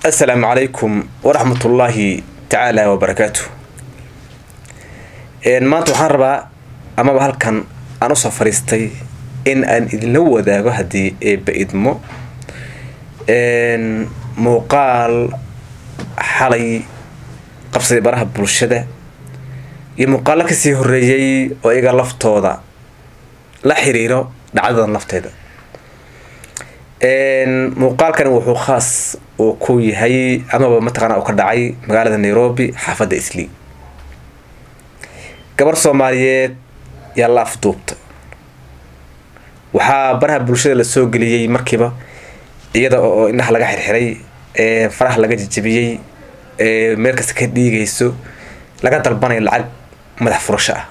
assalaamu calaykum waraxmatullaahi tacaala wabarakaatu maanta waxaan rabaa amaba halkan aan usoo fadhiistay in aan idinla wadaago haddii eebba idmo muuqaal xalay qabsaday baraha bulshada iyo muuqaalo kasii horeeyey oo iyaga laftooda la xiriiro dhacdadan lafteeda muuqaalkani wuxuu khaas uu ku yahay amaba mataqaana uu ka dhacay magaalada nairobi xaafadda islii gabar soomaaliyeed yaa la afduubta waxaa baraha bulshada la soo geliyey markiiba iyada oo indhaha laga xirxiray faraha laga jajabiyey meel kasta ka dhiigayso laga dalbanayo lacag madax furasho ah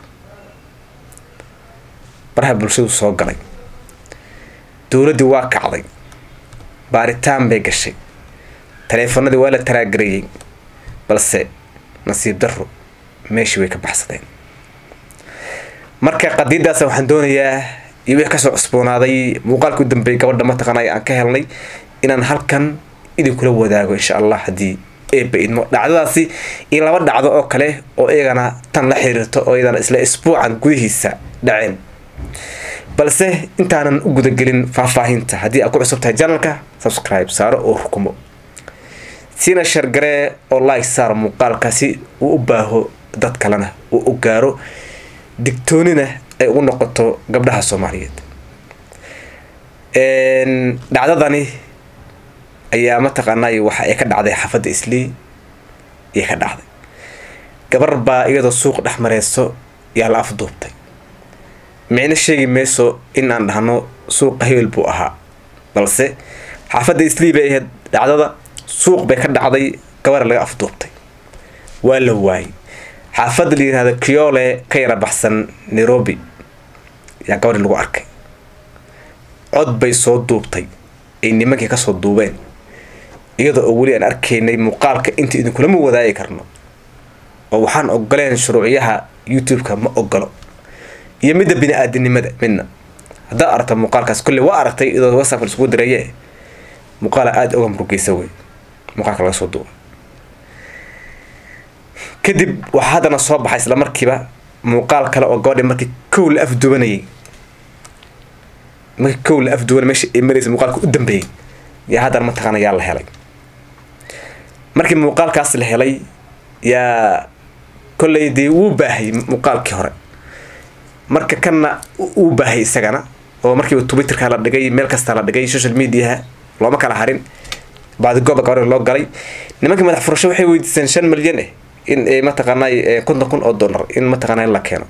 baraha bulshadu soo galay dowladdii waa kacday baaritaan bay gashay taleefanadii waa la taraagareeyey balse nasiib darro meeshii way ka baxsadeen marka qadiidaas waxaan doonayaa iyo wixii kasoo cusboonaaday muuqaalka u dambeeyay gabadha mataqaanay aan ka helnay inaan halkan idinkula wadaago insha allah haddii eebba idmo dhacdadaasi iyo laba dhacdo oo kale oo iyagana tan la xiriirto oo iyadana isla isbuucan gudihiisa dhaceen balse intaanan u gudagelin faahfaahinta haddii aad ku cusub tahay janalka subscribe saaro oo rukumo sina shargaree oo like saar muuqaalka si uu u baaho dad kalena uu u gaaro digtoonina ay ugu noqoto gabdhaha soomaaliyeed dhacdadani ayaa mataqaanay waxa ay ka dhacday xaafadda islii ayay ka dhacday gabar baa iyadoo suuq dhex mareyso yaa la afduubtay micno sheegi mayso in aan dhahno suuqa hebel buu ahaa balse xaafadda islii bay ahayd dhacdada suuq bay ka dhacday gabar laga afduubtay waa la waayay xaafadda la yihahdo kiole ka yara baxsan nairobi yaa gabadhi lagu arkay cod bay soo duubtay ay nimankii kasoo duubeen iyada oo weli aan arkaynay muuqaalka inta idinkulama wadaagi karno oo waxaan ogoleen shuruuciyaha youtube-ka ma ogolo iyo midda bini-aadinimada midna haddaad aragta muuqaalkaas kolley waa aragtay iyadoo whatsapp isugu diraye muuqaala aada oga murugeysa wey muuqaalka laga soo duuba kadib waxaa haddana soo baxay isla markiiba muuqaal kale oo gabadhi markii kow la afduwanayay markii kow la afduwanay meesha ay maraysa muuqaalka u dambeeyey yaa haddana mataqaana yaa la helay markii muuqaalkaas la helay yaa kolley dee wuu baahayy muuqaalkii hore marka kanna uu baahayy isagana oo markiiba twitterka la dhigay meel kasta la dhigay social mediaha looma kala harin baadigooba gabadha loo galay nimankii madax furasho waxay weydiiseen shan milyan eh in mataqaanay konton kun oo dollar in mataqaana la keeno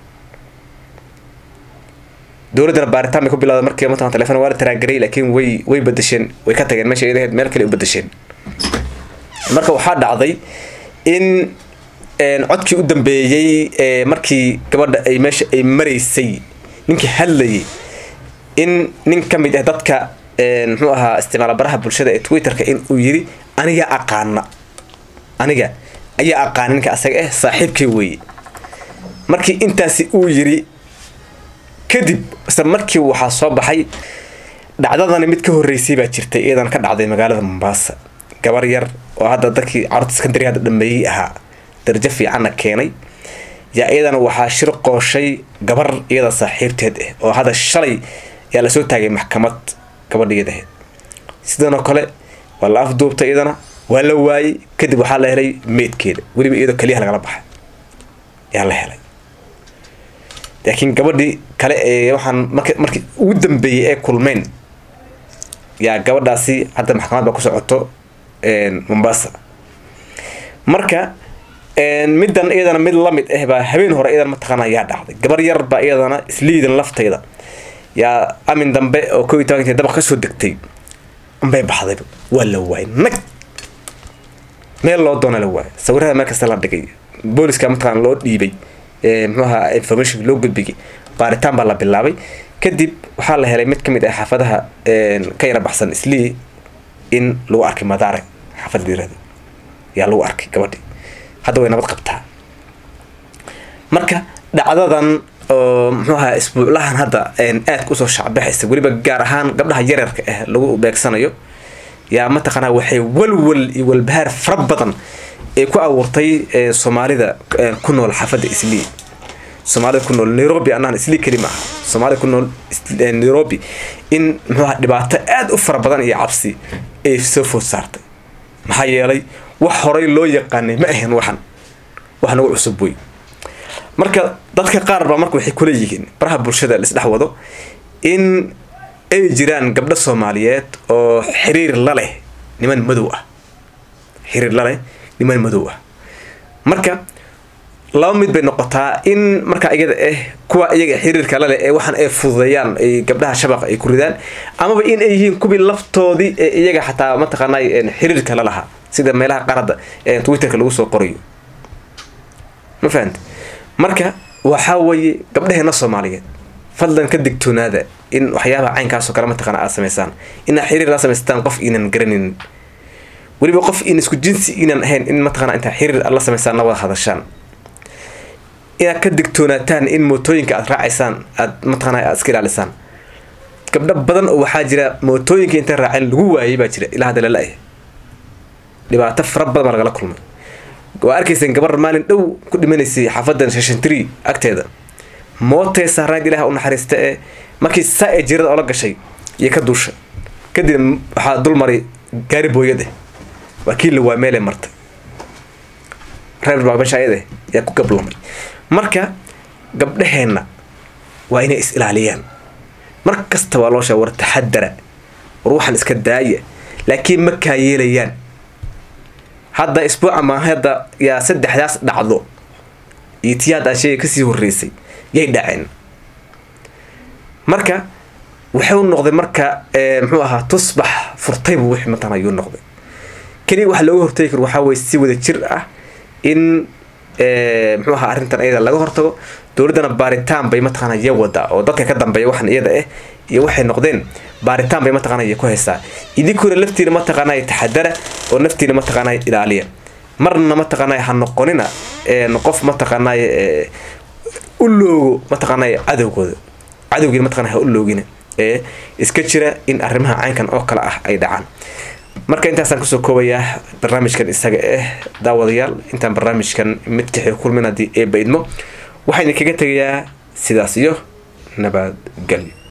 dowladdana baaritaan bay ku bilawda markii mataqan telefon waa la taraagaray laakiin way way bedesheen way ka tageen meesha iyadaheed meel kale u bedesheen marka waxaa dhacday in codkii u dambeeyey markii gabadha ay meesha ay maraysay ninkii hadlayay in nin ka mid ah dadka muxuu ahaa isticmaala baraha bulshada ee twitterka in uu yiri aniga aqaana aniga ayaa aqaana ninka asaga ah saaxiibkay weeye markii intaasi uu yiri kadib isla markii waxaa soo baxay dhacdadani mid ka horeysay baa jirtay iyadan ka dhacday magaalada mombaasa gabar yar oo hadda dadkii carurta secondary hadda dhameeyey ahaa darajo fiicanna keenay yaa iyadana waxaa shir qooshay gabar iyada saaxiibteed ah oo hadda shalay yaa lasoo taagay maxkamad gabadhiyadaheed sidanoo kale waa la afduubtay iyadana waa la waayey kadib waxaa la helay meydkeeda weliba iyadoo keliyaha lagala baxay yaa la helay laakiin gabadhii kale ee waxaan mark markii ugu dambeeyey ee kulmeyn yaa gabadhaasi hadda maxkamad baa ku socoto mombasa marka middan iyadana mid lamid ah baa habeen hore iyadan mataqaana yaa dhacday gabar yar baa iyadana isliidan laftayda yaa amin dambe oo ko iyo tobanka dabaq kasoo degtay unbay baxdayba waa la waayay nag meel loo doona la waayay sawirada meel kasta la dhigay booliska mataqaana loo dhiibay muxuu ahaa information loo gudbigay baaritaan baa la bilaabay kadib waxaa la helay mid ka mid ah xaafadaha ka yara baxsan islii in lagu arkay madaare xaafad liirada yaa lagu arkay gabadhii hadda way nabad qabtaa marka dhacdadan oo muxuu ahaa isbuuclahan hadda aadka usoo shacbaxaysa weliba gaar ahaan gabdhaha yareerka ah lagu beegsanayo yaa mataqaanaa waxay walwal iyo walbahaar fara badan ay ku abuurtay soomaalida ku nool xaafadda islii soomaalida ku nool nairobi anaan islii keli maaha soomaalida ku nool nairobi in muxuuha dhibaato aada u fara badan iyo cabsi ay soo food saartay maxaa yeelay wax horay loo yaqaanay ma ahayn waxan wax nagu cusub wey marka dadka qaar baa marka waxay kula yihiin baraha bulshada laisdhex wado in ay jiraan gabdho soomaaliyeed oo xiriir la leh niman madow ah xiriir la leh niman madow ah marka laba mid bay noqotaa in markaa iyada ah kuwa iyaga xiriirka laleh ee waxaan ay fududeeyaan ay gabdhaha shabaqa ay ku ridaan amaba in ay yihiin kuwii laftoodii ee iyaga xataa mataqaanaa xiriirka la lahaa sida meelaha qaarada ee twitterka lagu soo qorayo ma fahamte marka waxaa weeye gabdhaheena soomaaliyeed fadlan ka digtoonaada in waxyaabaha caynkaasoo kale mataqaana aad samaysaan inaad xiriir la samaysataan qof iinan garanaynin weliba qof in isku jinsi iinan ahayn in mataqana intaa xiriir aad la samaysaan na wada hadashaan inaad ka digtoonaataan in mootooyinka aad raacaysaan aad mataqana aad iska ilaalisaan gabdho badan oo waxaa jira mootooyinka intay raaceen lagu waayay baa jira ilaa hadda lala-ah dhibaato fara badan baa lagala kulmay waa arkayseen gabar maalin dhow ku dhimanaysay xaafadan shashantri agteeda mootee saarnayd ilaah u naxariista ee markii saa ee jirada oola gashay iyo ka duusha kadib waxaa dul maray gaari booyade waa kii la waa meele martay reer baabashaayade yaa ku gablamay marka gabdhaheenna waa inay is ilaaliyaan mar kasta waa loo sheega war taxadara war waxaan iska daaya laakiin ma kaa yeelayaan hadda isbuuca ma hadda yaa saddexdaas dhacdo iyo tii hadda aan sheega kasii horreysay yay dhaceen marka wuxuu noqday marka muxuu ahaa tusbax furtaybu wixii mataqana ayuu noqday keliya waxa looga hortagi karo waxaa weye si wada jir ah in muxuu ahaa arrintan iyada laga hortago dowladdana baaritaan bay mataqaana iya wadaa oo dadka ka dambeeya waxan iyada ah iyo waxay noqdeen baaritaan bay mataqaana iya ku haysaa idinkuna laftiina mataqaanay taxadara oo naftiina mataqaanay ilaaliya marna mataqaanay ha noqonina qof mataqaanay u loogo mataqaanay cadowgooda cadowgiina mataqana ha u loogina ee iska jira in arrimaha caynkan oo kale ah ay dhacaan marka intaasaan kusoo koobayaa barnaamijkan isaga ah daawadayaal intaan barnaamijkan mid kaxii kulmin haddii eeba idmo waxaan idinkaga tegayaa sidaas iyo nabadgelyo